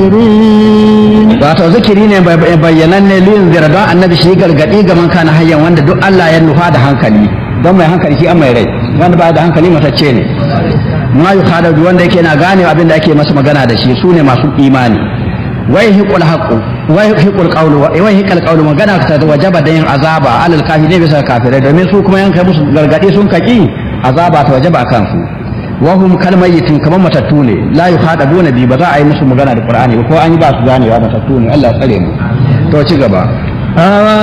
wato zikiri ne bayyanan ne liyin zira don annabi shi gargadi ga man kana hayyan wanda duk Allah ya nufa da hankali don mai hankali shi an mai rai wanda ba da hankali matacce ne ma yu khadaju wanda yake na gane abin da ake masa magana da shi su ne masu imani wai hiqul haqu wai hiqul qawlu wai hiqal qawlu magana ta wajaba da yin azaba alal kafirin bisa kafirai domin su kuma yanka musu gargadi sun kaki azaba ta wajaba kan su wahum kalmayitin kamar matattu ne la yuhadabuna bi ba za a yi musu magana da qur'ani ba ko an yi ba su ganewa matattu ne Allah ya tsare mu to ci gaba